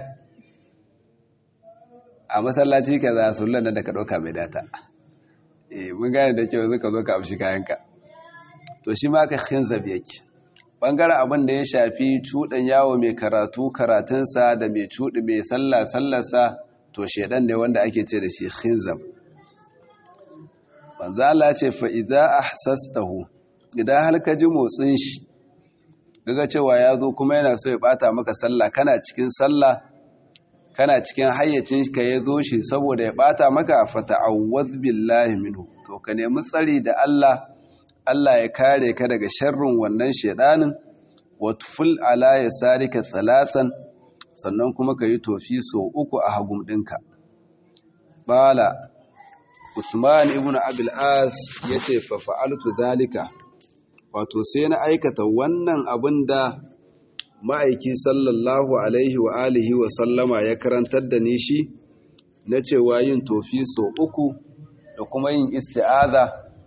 a masallaci ka za su lana da ka ɗauka mai data eh mun gane da kyau zuka zo ka amshi kayanka to shi ma ka khinzab yake bangaren abin da ya shafi cuɗan yawo mai karatu karatunsa da mai cuɗi mai sallah sallarsa to shedan ne wanda ake ce da shi khinzab manzo Allah ce fa idza ahsastahu idan har ka ji motsin shi daga cewa ya zo kuma yana so ya bata maka sallah kana cikin sallah kana cikin hayyacin ka ya zo shi saboda ya bata maka fata'awwaz billahi minhu to ka nemi tsari da Allah Allah ya kare ka daga sharrin wannan shedanin wa tuful ala yasarika thalathan sannan kuma ka yi tofi so uku a hagum ɗinka bala Usman ibn Abil As yace fa fa'altu zalika wato sai na aikata wannan abin da ma'aiki sallallahu alaihi wa alihi wa sallama ya karantar da ni shi na cewa yin tofi so uku da kuma yin isti'aza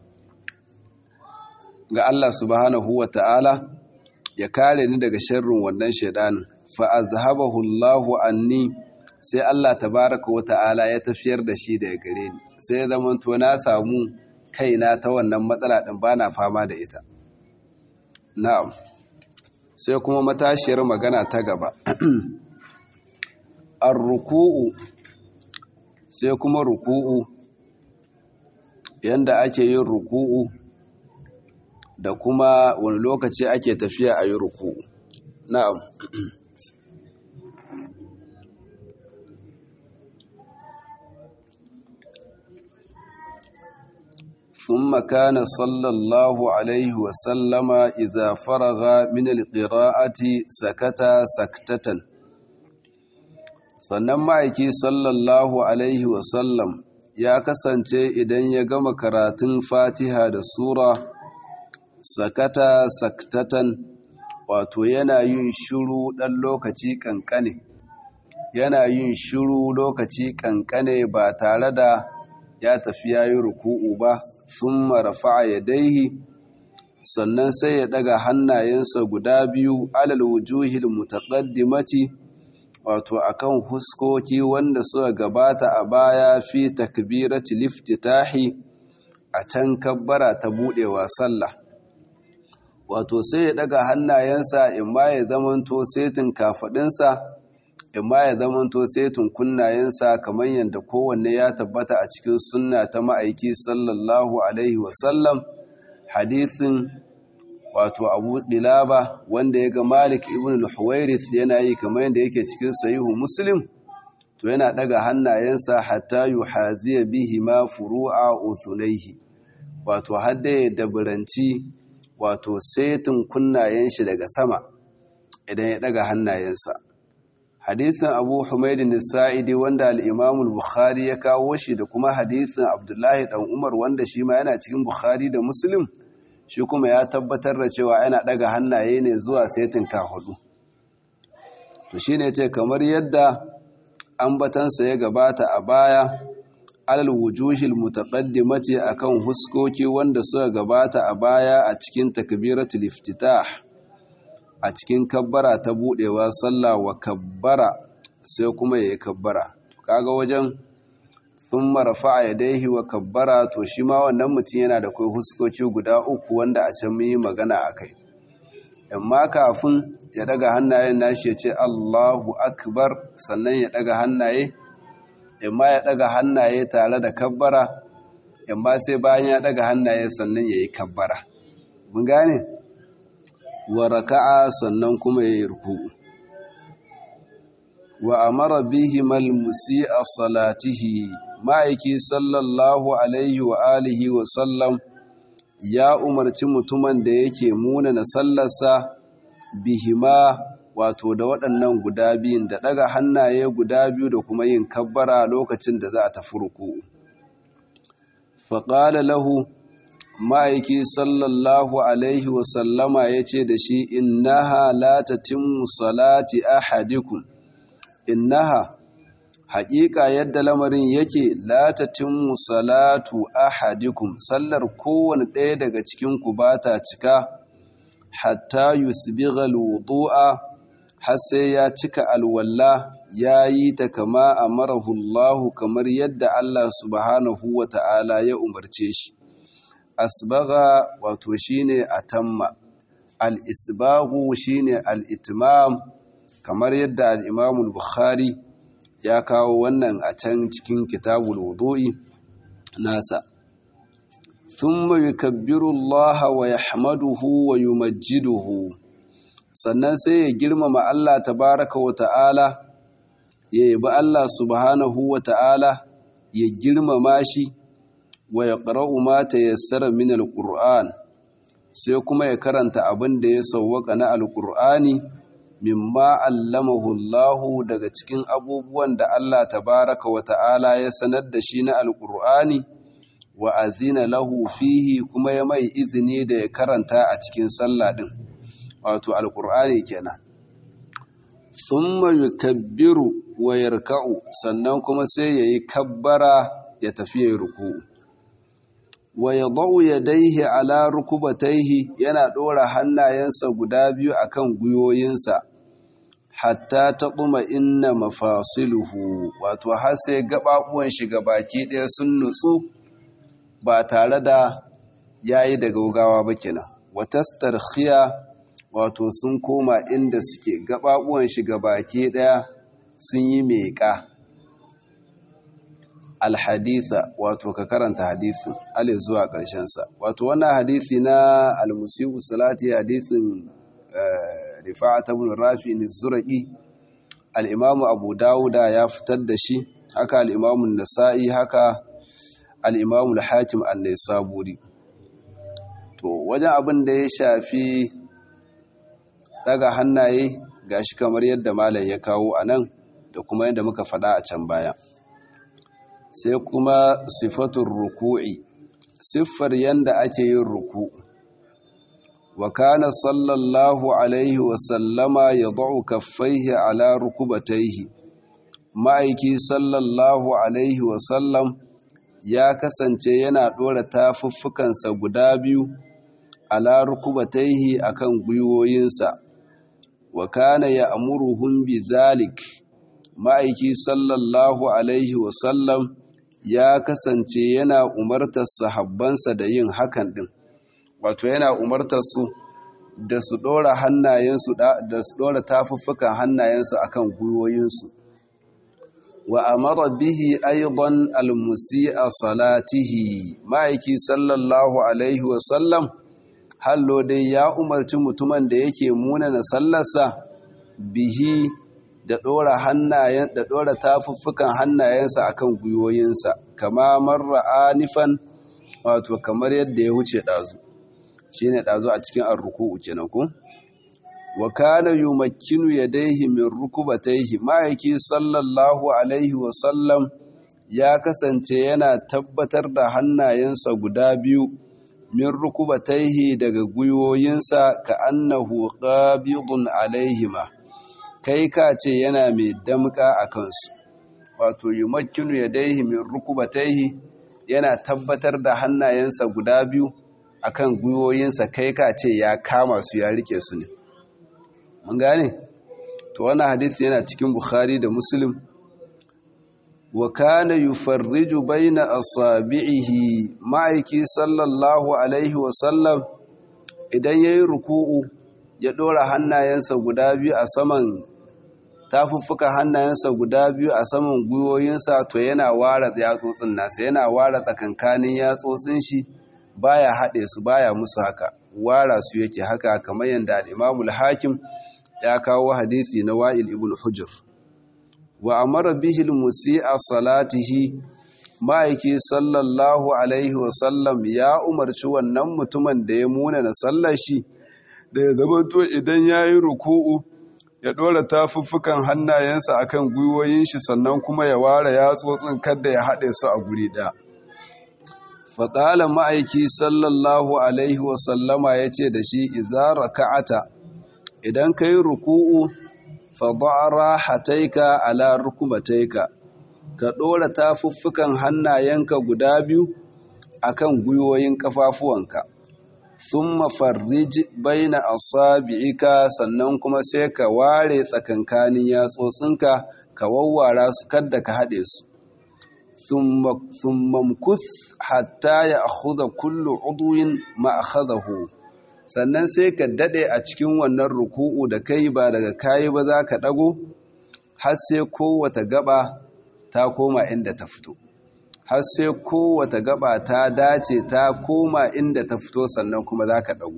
ga Allah subhanahu wa ta'ala ya kare ni daga sharrin wannan shaidanin fa azhabahu Allahu anni sai Allah tabaraka wa ta'ala ya tafiyar da shi daga gare ni sai ya zama to na samu kaina ta wannan matsala din bana fama da ita na'am sai kuma matashiyar magana ta gaba ar-ruku'u sai kuma ruku'u yanda ake yin ruku'u da kuma wani lokaci ake tafiya a yi ruku'u na'am ثم كان صلى الله عليه وسلم إذا فرغ من القراءة سكت سكتة sannan ma'aiki sallallahu alaihi wasallam ya kasance idan ya gama karatun fatiha da sura sakata saktatan wato yana yin shiru ɗan lokaci ƙanƙane yana yin shiru lokaci ƙanƙane ba tare da ya tafi ya yi ruku'u ba sun marafa ya daihi sannan sai ya daga hannayensa guda biyu alal wujuhil mutaqaddimati wato akan huskoki wanda suka gabata a baya fi takbirati liftitahi a can kabbara ta budewa sallah wato sai ya daga hannayensa imma ya zamanto setin kafadinsa imma ya zamanto setin kunnayensa kamar yadda kowanne ya tabbata a cikin sunna ta ma'aiki sallallahu alaihi wasallam hadithin wato abu dilaba wanda ya ga malik ibn al-huwairith yana yi kamar yadda yake cikin sahihu muslim to yana daga hannayensa hatta yuhaziya bihi ma furu'a uthunaihi wato hadda ya dabaranci wato setin kunnayen shi daga sama idan ya daga hannayensa hadithin abu humaidin sa'idi wanda al'imamul bukhari ya kawo shi da kuma hadithin abdullahi ɗan umar wanda shi ma yana cikin bukhari da muslim shi kuma ya tabbatar da cewa yana ɗaga hannaye ne zuwa setin ka hudu to shi ne ce kamar yadda ambatansa ya gabata a baya alal wujuhil mutaqaddimati akan huskoki wanda suka gabata a baya a cikin takbiratul iftitah a cikin kabbara ta budewa sallah wa kabbara sai kuma yayi kabbara kaga wajen thumma rafa'a yadayhi wa kabbara to shi ma wannan mutum yana da kai huskoki guda uku wanda a can mun yi magana akai amma kafin ya daga hannayen nashi ya ce Allahu akbar sannan ya daga hannaye imma ya daga hannaye tare da kabbara imma sai bayan ya daga hannaye sannan yayi kabbara mun gane wa raka'a sannan kuma yayi ruku'u wa amara bihi mal musi'a salatihi ma'aiki sallallahu alaihi wa alihi wa sallam ya umarci mutumin da yake munana sallarsa bihima wato da waɗannan guda biyun da ɗaga hannaye guda biyu da kuma yin kabbara lokacin da za a tafi ruku faƙala lahu ma'aiki sallallahu alaihi wa sallama ya ce da shi innaha la tatimmu salati ahadikum innaha haƙiƙa yadda lamarin yake latatin salatu ahadikum sallar kowane ɗaya daga cikinku ba ta cika hatta yusbighal wudu'a har sai ya cika alwalla ya yi ta kama amarahu Allah kamar yadda Allah subhanahu wa ta'ala ya umarce shi asbagha wato shine atamma al-isbaghu shine al-itmam kamar yadda al-Imam al-Bukhari ya kawo wannan a can cikin kitabul wudu'i nasa thumma yukabbiru Allah wa yahmaduhu wa yumajjiduhu sannan sai ya girmama Allah tabaraka wa ta'ala ya yabi Allah subhanahu wa ta'ala ya girmama shi wa yaqra'u ma tayassara min al-Qur'an sai kuma ya karanta abin da ya sawwaka na al-Qur'ani mimma allamahu Allahu daga cikin abubuwan da Allah tabaraka wa ta'ala ya sanar da shi na alƙur'ani wa azina lahu fihi kuma ya mai izini da ya karanta a cikin sallah din wato alƙur'ani kenan thumma yukabbiru wa yarka'u sannan kuma sai yayi kabbara ya tafi yayi ruku'u wa yadau yadayhi ala rukubatayhi yana dora hannayensa guda biyu akan guyoyinsa hatta taquma inna mafasiluhu wato har sai gababuwan shi baki ɗaya sun nutsu ba tare da yayi da gaugawa ba kenan wa tastarkhiya wato sun koma inda suke gababuwan shi baki ɗaya sun yi meƙa alhaditha wato ka karanta hadithin alif zuwa ƙarshensa wato wannan hadithi na almusiu salati hadithin rifa'at ibn rafi ne zuraqi al-imam abu dauda ya fitar da shi haka al-imam an-nasa'i haka al-imam al-hakim an-naisaburi to wajen abin da ya shafi daga hannaye gashi kamar yadda malam ya kawo anan da kuma yadda muka faɗa a can baya sai kuma sifatun ruku'i siffar yanda ake yin ruku wa kana sallallahu alaihi wasallama ya da'u kaffaihi ala rukubataihi ma'aiki sallallahu alaihi wasallam ya kasance yana ɗora tafuffukansa guda biyu ala rukubataihi akan gwiwoyinsa wa kana ya amuruhum bi zalik ma'aiki sallallahu alaihi wasallam ya kasance yana umartar sahabbansa da yin hakan din wato yana umartar su da su dora hannayensu da su dora tafuffukan hannayensu akan gwiwoyinsu wa amara bihi aidan almusi'a salatihi ma'aiki sallallahu alaihi wasallam hallo dai ya umarci mutumin da yake munana sallarsa bihi da ɗora hannayen da ɗora tafuffukan hannayensa akan gwiwoyinsa kama marra anifan wato kamar yadda ya wuce ɗazu shine ɗazu a cikin arruku'u kenan ko wa kana yumakkinu yadayhi min rukubatayhi ma'aiki sallallahu alaihi wa sallam ya kasance yana tabbatar da hannayensa guda biyu min rukubatayhi daga gwiwoyinsa ka annahu qabidun alaihima kai ka ce yana mai damka a kansu wato yumakkinu yadayhi min rukubatayhi yana tabbatar da hannayensa guda biyu akan gwiwoyinsa kai ka ce ya kama su ya rike su ne mun gane to wannan hadisi yana cikin bukhari da muslim wa kana yufarriju baina asabi'ihi ma'aiki sallallahu alaihi wa sallam idan yayi ruku'u ya dora hannayensa guda biyu a saman tafuffuka hannayensa guda biyu a saman gwiwoyinsa to yana ware yatsotsin nasa yana ware tsakankanin yatsotsin shi baya haɗe su baya musu haka wara su yake haka kamar yadda al-Imam al-Hakim ya kawo hadisi na Wa'il ibn Hujr wa amara bihi al-musii'a salatihi ma'aiki sallallahu alaihi wa sallam ya umarci wannan mutumin da ya muna na sallar shi da ya zama to idan yayi ruku'u ya dora tafuffukan hannayensa akan gwiwoyin shi sannan kuma ya ware yatsotsin kada ya haɗe su a guri ɗaya faƙalan ma'aiki sallallahu alaihi wasallama ya ce da shi izara ka'ata idan ka yi ruku'u faɗa'ara hataika ala rukubataika ka ɗora tafuffukan hannayenka guda biyu akan gwiwoyin ƙafafuwanka sun mafarrij baina asabi'ika sannan kuma sai ka ware tsakankanin yatsotsinka ka wawwara su kadda ka haɗe su ثم امكث حتى ياخذ كل عضو ما اخذه sannan sai ka dade a cikin wannan ruku'u da kai ba daga kayi ba za ka dago har sai kowace gaba ta koma inda ta fito har sai kowace gaba ta dace ta koma inda ta fito sannan kuma za ka dago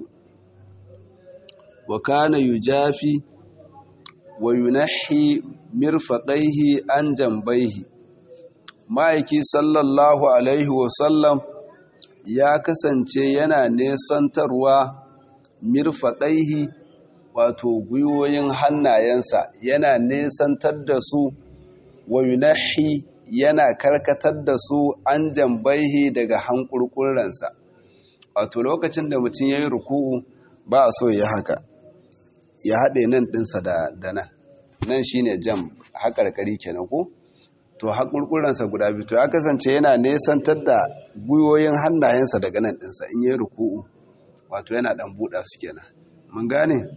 wa kana yujafi wa yunahi mirfaqaihi an jambaihi ma'aiki sallallahu alaihi wasallam ya kasance yana nesantarwa mirfaɗaihi wato gwiwoyin hannayensa yana nesantar da su wa yunahi yana karkatar da su an jambaihi daga hankurkuransa wato lokacin da mutum ya yi ruku'u ba a so ya haka ya haɗe nan ɗinsa da nan nan shine jam haƙarƙari kenan ko? to haƙurƙuransa guda biyu to ya kasance yana nesantar da gwiwoyin hannayensa daga nan ɗinsa in yi ruku'u wato yana ɗan buɗa su kenan mun gane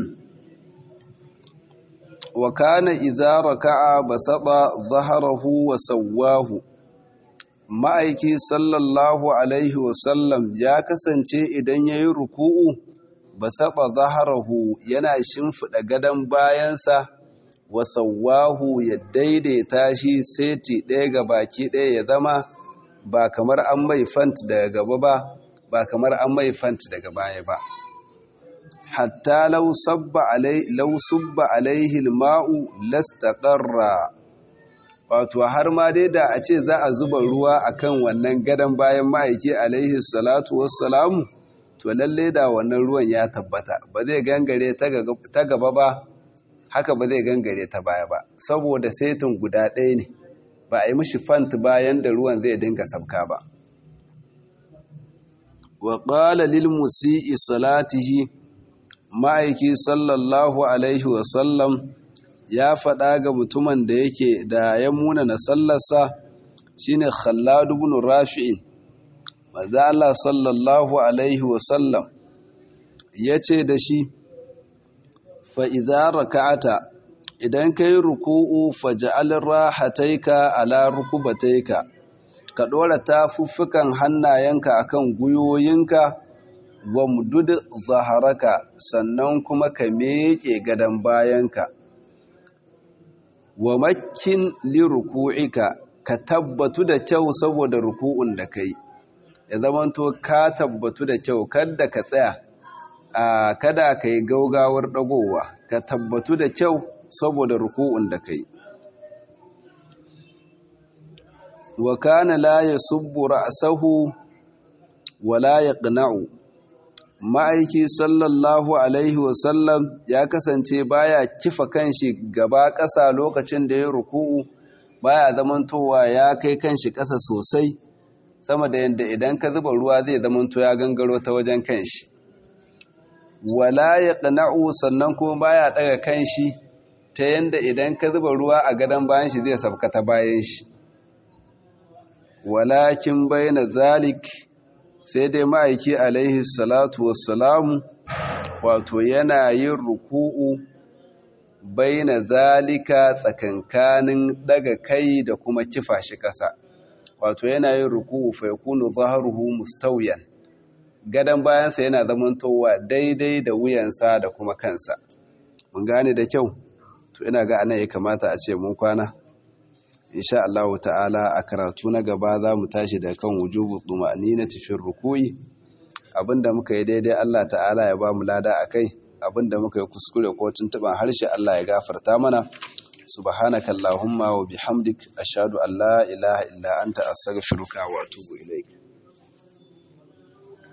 wa kana idza raka'a basata zaharahu wa sawwahu ma'aiki sallallahu alaihi wa sallam ya kasance idan yayi ruku'u basata zaharahu yana shimfida gadon bayansa wasawahu ya daidaita shi seti ɗaya ga baki ɗaya ya zama ba kamar an mai fant daga gaba ba ba kamar an mai fant daga baya ba hatta law sabba alai law subba alaihi alma'u lastaqarra wato har ma dai da a ce za a zuba ruwa akan wannan gadan bayan ma'aiki alaihi salatu wassalamu to lalle da wannan ruwan ya tabbata ba zai gangare ta gaba ba haka ba zai gangare ta baya ba saboda setin guda ɗaya ne ba a yi mishi fant bayan da ruwan zai dinga sabka ba wa ƙala lil musi'i salatihi ma'aiki sallallahu alaihi wasallam ya faɗa ga mutumin da yake da ya muna na sallarsa shine khalladu ibn rafi'in maza Allah sallallahu alaihi wasallam ya ce da shi fa'iza raka'ata idan ka yi ruku'u faja'alin rahataika ala rukubataika ka ɗora tafuffukan hannayenka akan gwiwoyinka wa mudud zaharaka sannan kuma ka meƙe gadon bayanka wa makin li ruku'ika ka tabbatu da kyau saboda ruku'un da kai ya zamanto ka tabbatu da kyau kada ka tsaya a kada ka yi gaugawar ɗagowa ka tabbatu da kyau saboda ruku'un da kai wa kana la yasubbu ra'sahu wa la yaqna'u ma'aiki sallallahu alaihi wasallam ya kasance baya kifa kanshi gaba ƙasa lokacin da ya ruku'u baya zamantowa ya kai kanshi ƙasa sosai sama da yadda idan ka zuba ruwa zai zamanto ya gangaro ta wajen kanshi wala ya ƙana'u sannan kuma baya ɗaga kanshi ta yadda idan ka zuba ruwa a gadon bayan shi zai sabka ta bayan shi walakin bayyana zalik sai dai ma'aiki alaihi salatu wassalamu wato yana yin ruku'u bayyana zalika tsakankanin daga kai da kuma kifa shi ƙasa wato yana yin ruku'u fa yakunu zaharuhu mustawiyan gadon bayansa yana zamantowa daidai da wuyansa da kuma kansa mun gane da kyau to ina ga anan ya kamata a ce mun kwana insha Allah ta'ala a karatu na gaba za mu tashi da kan wujubu na tafiyar rukuyi abinda muka yi daidai Allah ta'ala ya ba mu lada akai abinda muka yi kuskure ko tuntuban harshe Allah ya gafarta mana subhanaka allahumma wa bihamdik ashhadu an la ilaha illa anta astaghfiruka wa atubu ilaik